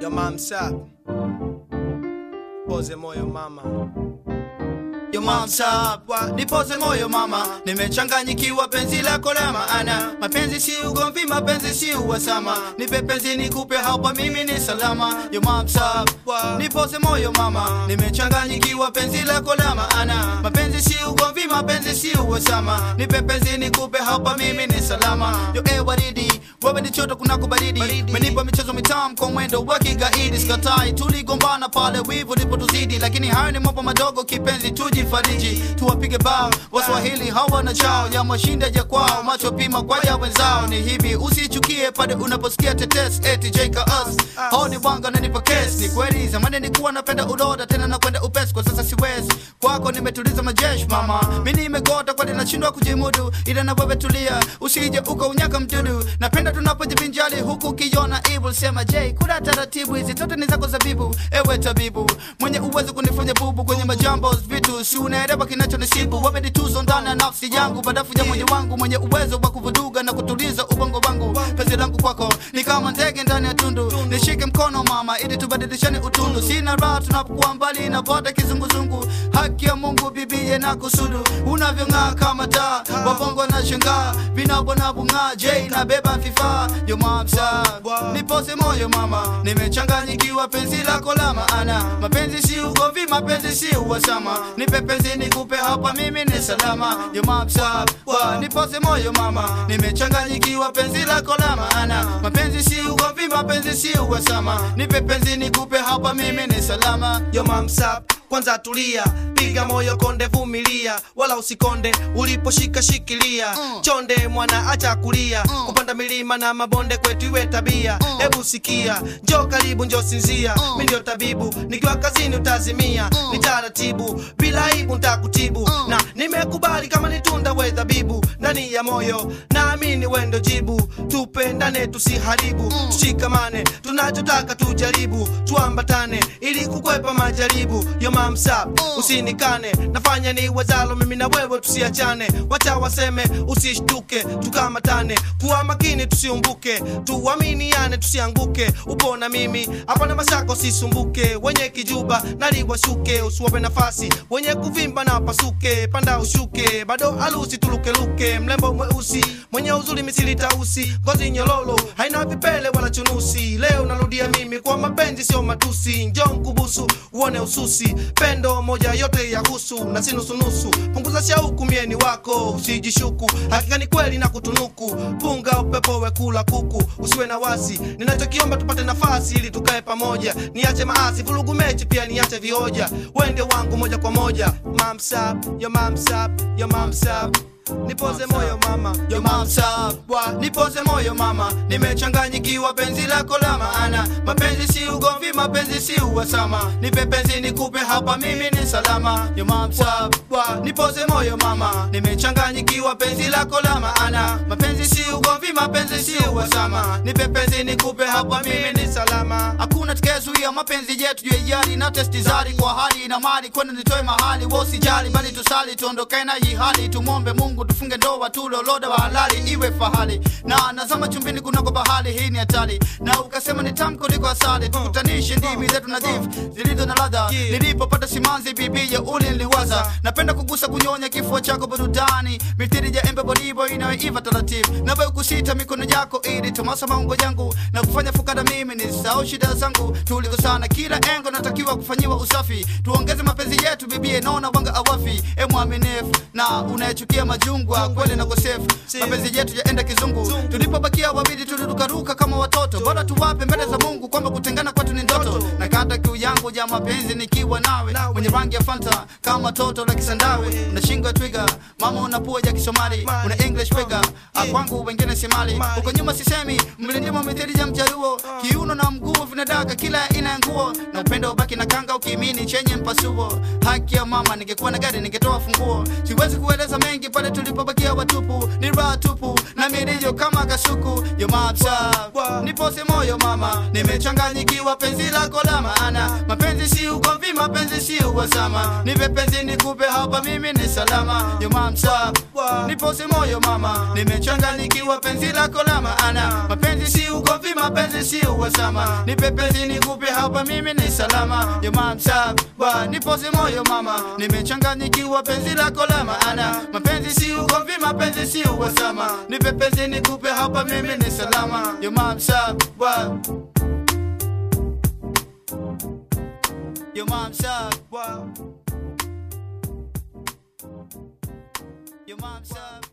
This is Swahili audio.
Yo mom's up. Poze moyo mama. Yo mom's up, wa- nipoze moyo mama, nimechanganyikiwa penzi lako la maana. Mapenzi si ugomvi, mapenzi si uhasama, nipe penzi nikupe hapa, mimi ni salama. Yo mom's up, wa- nipoze moyo mama, nimechanganyikiwa penzi lako la maana. Mapenzi si ugomvi, mapenzi si uhasama, nipe penzi nikupe hapa, mimi ni salama. Yo eh waridi, wewe ni choto kunako baridi, menipa michezo mitamu kwa mwendo wa kigaidi. Sikatai, tuligombana pale wivu ndipo tuzidi, lakini hayo ni mambo madogo kipenzi, tujifariji, tuwapige bao Waswahili hawana chao ya mashinda ya kwao, macho pima kwa ya wenzao. Ni hivi, usichukie pale unaposikia tetes eti Jaka us hao ni wanga na nipa kesi. Ni kweli zamani nilikuwa napenda uloda tena na kwenda upesi, kwa sasa siwezi. Kwako nimetuliza majeshi mama, mimi nimegota kwani nashindwa kujimudu, ila na wewe tulia, usije ukaunyaka mdudu. Napenda tunapojivinjali huku ukiona evil, sema J, kuna taratibu hizi zote ni zako zabibu. Ewe tabibu mwenye uwezo kunifanya bubu kwenye majambo vitu, si unaelewa kinachonisibu. Wewe ni tuzo ndani ya nafsi yangu, badafu ya moyo wangu, mwenye uwezo wa kuvuduga na kutuliza ubongo wangu. Penzi langu kwako ni kama ndege ndani ya tundu, nishike mkono mama, ili tubadilishane utundu. Sina raha tunapokuwa mbali, napata kizunguzungu. Haki ya Mungu bibie na kusudu, unavyong'aa kama taa, wabongo na shangaa, vinabo na bung'aa. J na beba vifaa, yo mamsa, nipose moyo mama, nimechanganyikiwa penzi lako la maana. Mapenzi si ugomvi, mapenzi si uhasama, nipe penzi nikupe hapa, mimi ni salama. Yo mamsa, nipose moyo mama, nimechanganyikiwa penzi lako la maana. Mapenzi si ugomvi, mapenzi si uhasama, nipe penzi nikupe hapa, mimi ni salama. Yo mom's up. Kwanza tulia, piga moyo konde, vumilia, wala usikonde uliposhika shikilia. Chonde mwana, acha kulia, kupanda milima na mabonde kwetu iwe tabia. Hebu sikia, njoo karibu, njoo sinzia, mimi ndio tabibu, nikiwa kazini utazimia. Ni taratibu, bila aibu nitakutibu, na nimekubali kama ni tunda we dhabibu ndani ya moyo, naamini we ndo jibu. Tupendane, tusiharibu, tushikamane, tunachotaka tujaribu, tuambatane ili kukwepa majaribu. Yo mom's up, usinikane, nafanya ni wezalo, mimi na wewe tusiachane. Wacha waseme, usishtuke, tukamatane, kuwa makini, tusiumbuke, tuaminiane, tusianguke. Upo na mimi hapa na mashaka, usisumbuke. Wenye kijuba naliwashuke, usiwape nafasi. Wenye kuvimba na pasuke, panda ushuke, bado alusi tulukeluke. Mlembo mweusi mwenye uzuri misili tausi, ngozi nyololo haina vipele wala chunusi. Leo narudia mimi kwa mapenzi, sio matusi. Njoo nkubusu uone ususi, pendo moja yote ya husu na si nusunusu. Punguza shauku, mieni wako usijishuku, hakika ni kweli na kutunuku. Punga upepo wekula kuku, usiwe na wasi. Ninachokiomba tupate nafasi ili tukae pamoja, niache maasi, vurugu mechi pia niache vioja. Wende wangu moja kwa moja, mom's up, yo mom's up, yo mom's up. Nipoze moyo mama, Yo mamsa, wa nipoze moyo mama, nimechanganyikiwa penzi lako la maana. Mapenzi si ugomvi, mapenzi si uhasama, nipe penzi nikupe hapa, mimi ni salama. Yo mamsa, wa nipoze moyo mama, nimechanganyikiwa penzi lako la maana. Mapenzi si ugomvi, mapenzi si uhasama, nipe penzi nikupe hapa, mimi ni salama. Hakuna tukayezuia mapenzi yetu juu ya yari na testi zari kwa hali na mali, kwenda nitoe mahali, wosijali bali tusali, tuondoke na hii hali, tumwombe Mungu tufunge ndoa tuloloda wa halali iwe fahali na nazama chumbini kunako bahari hii ni hatari na ukasema ni tamu kuliko asali tukutanishe ndimi zetu nadhifu zilizo na ladha nilipopata simanzi bibi ya uli niliwaza napenda kugusa kunyonya kifua chako burudani mithiri ya embe bolibo inayoiva taratibu nawe kusita mikono yako ili tomasa maungo yangu na kufanya fukara mimi ni sao shida zangu tuliko sana kila engo natakiwa kufanyiwa usafi tuongeze mapenzi yetu bibie naona wanga awafi e mwaminifu na unayechukia majungwa kweli na kosefu mapenzi yetu yaenda kizungu tulipobakia wawili tulirukaruka kama watoto bora tuwape mbele za mungu kwamba kutengana kwetu ni ndoto na kata kiu yangu ya mapenzi nikiwa nawe mwenye rangi ya fanta kama toto la kisandawe una shingo ya twiga mama una pua ya kisomali una english figure Ah, kwangu wengine si mali huko nyuma sisemi mlindimo mithili ya mjaruo kiuno na mguu vinadaka kila aina ya nguo na upendo ubaki na kanga ukimini chenye mpasuo haki ya mama ningekuwa na gari ningetoa funguo siwezi kueleza mengi pale pale tulipobakia watupu ni raha tupu na milio kama kasuku yo mamsa nipose moyo mama nimechanganyikiwa penzi lako la maana mapenzi si ugomvi mapenzi si uhasama nipe penzi nikupe hapa mimi ni salama yo mamsa nipose moyo mama nimechanganyikiwa penzi lako la maana mapenzi si ugomvi mapenzi si uhasama nipe penzi nikupe hapa mimi ni salama yo mamsa nipose moyo mama nimechanganyikiwa penzi lako la maana mapenzi si ugomvi mapenzi si uhasama nipe penzi nikupe hapa mimi ni salama yo mamsa yo mamsa yo mamsa